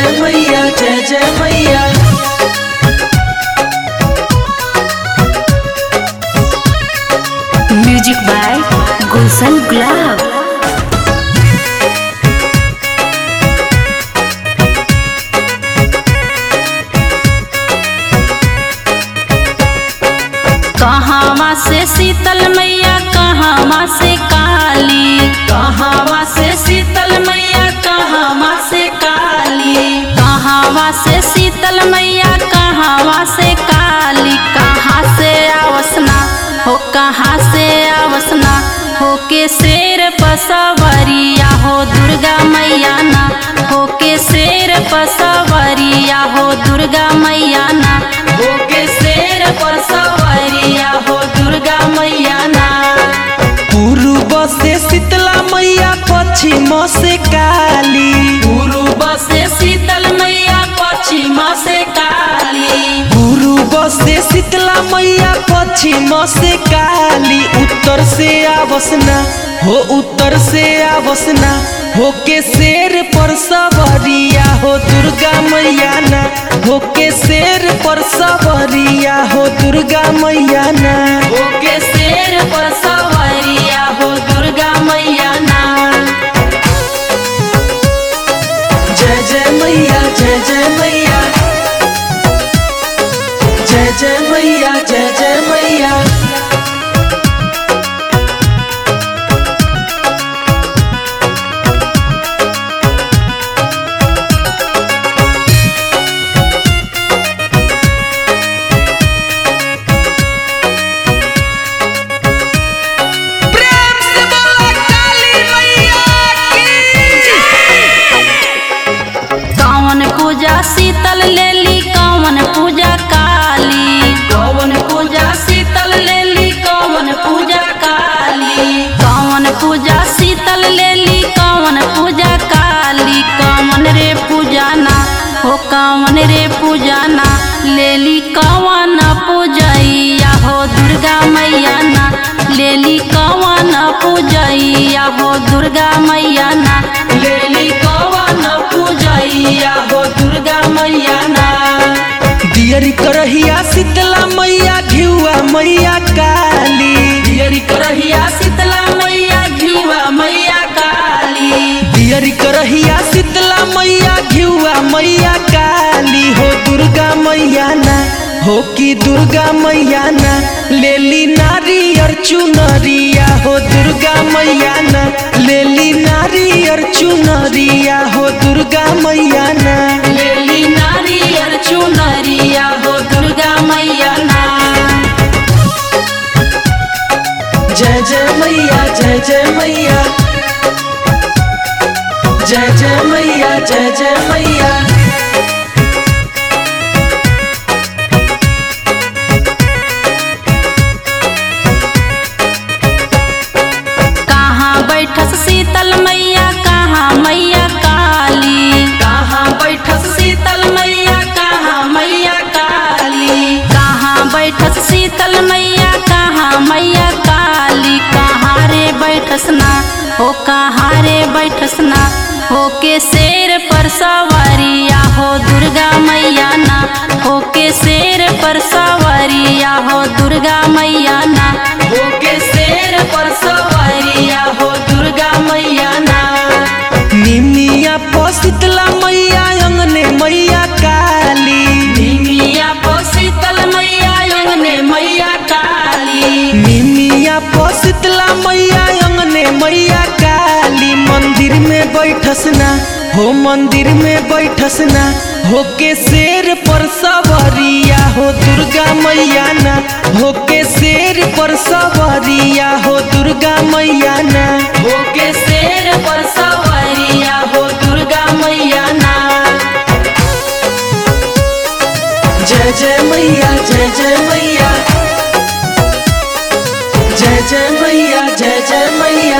जय मैया जय जय मैया म्यूजिक बाय गुलशन गुलाब कहावा से शीतल मैया कहावा से काली कहावा से शीतल मैया कहावा से काली कहावा से शीतल मैया कहावा से काली कहाँ से आवसना हो कहाँ से आवसना हो के शेर पसवरिया हो दुर्गा मैया ना हो के शेर पसवरिया हो दुर्गा मैया ना हो के शेर पसवरिया हो दुर्गा मैया ना पूर्व से शीतला मैया पश्चिम से काली पूर्व से शीतल मैया पश्चिम से काली पूर्व से शीतला मैया पश्चिम से काली उत्तर से आवसना हो उत्तर से आवसना हो के शेर पर सवरिया हो दुर्गा मैया ना हो के शेर पर सवरिया हो दुर्गा मैया ना हो के शेर पर सवरिया हो दुर्गा मैया ना जय जय मैया जय जय मैया जय जय मैया जय जय मैया प्रेम से बोला काली मैया कौन पूजा शीतल लेली कौन पूजा काली कौन पूजा शीतल लेली कौन पूजा काली कौन पूजा शीतल लेली कौन पूजा काली कौन रे पूजाना हो कौन रे पूजाना लेली कौन पूजैया हो दुर्गा मैया ना लेली कौन पूजैया हो दुर्गा मैया ना लेली कौन पूजैया हो दुर्गा मैया ना दियरी करहिया शीतला मैया घिउआ मैया काली दियरी करहिया शीतला मैया घीवा मैया काली दियरी करहिया शीतला मैया घिउआ मैया काली हो दुर्गा मैया ना हो कि दुर्गा मैया ना लेली नारियर चुनरिया हो दुर्गा मैया ना लेली नारियर चुनरिया हो दुर्गा मैया ना लेली नारियर चुनरिया हो दुर्गा मैया ना जय जय मैया जय जय मैया जय जय मैया जय जय मैया कहाँ बैठस शीतल मैया कहाँ मैया काली कहाँ बैठस शीतल मैया कहाँ मैया काली कहाँ बैठस शीतल मैया कहाँ मैया काली कहाँ रे बैठस ना हो कहाँ रे बैठस ना हो के शेर पर सवारिया हो दुर्गा मैया ना हो के शेर पर सवारिया हो दुर्गा मैया ना हो के शेर पर सवारिया हो दुर्गा मैया ना निमिया पसितला मैया अंगने मैया काली निमिया पर शीतल मैया अंगने मैया काली निमिया पसितला मैया अंगने मैया काली मंदिर में बैठसना हो मंदिर में बैठसना हो के शेर पर सवरिया हो दुर्गा मैया ना हो के शेर पर सवरिया हो दुर्गा मैया ना हो के शेर पर सवारिया हो दुर्गा मैया ना जय जय मैया जय जय मैया जय जय मैया जय जय मैया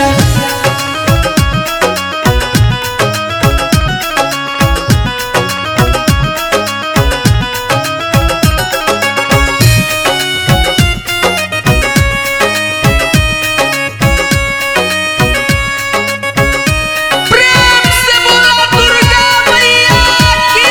प्रेम से बोला दुर्गा मैया की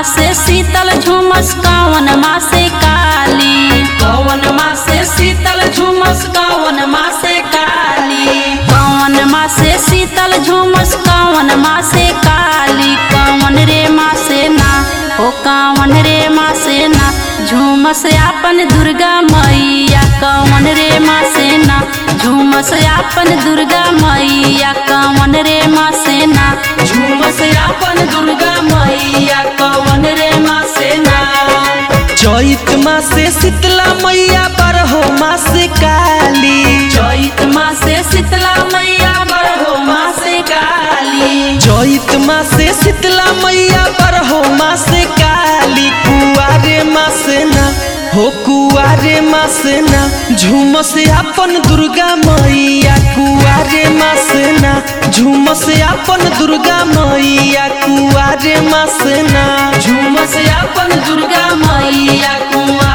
से शीतल झुमस कौन माँ से काली कौन माँ से शीतल झुमस कौन माँ से काली कौन माँ से शीतल झुमस कौन माँ से काली कौन रे माँ से ना ओ कौन रे माँ से ना झुमस आपन दुर्गा मैया कौन रे माँ से ना झुमस आपन दुर्गा मैया कौन रे माँ से ना झुमस आपन दुर्गा मैया कौन रे माँ से ना चैत माँ से शीतला मैया बरहो माँ से काली चैत माँ से शीतला मैया बरहो माँ से काली चैत माँ से शीतला मैया बरहो माँ से काली कुआरे माँ से ना हो कुआरे माँ से ना झूमस अपन दुर्गा मैया कुआरे माँ से ना झूमस अपन दुर्गा मैया कुआरे माँ से ना झुमस अपन दुर्गा मैया कुमार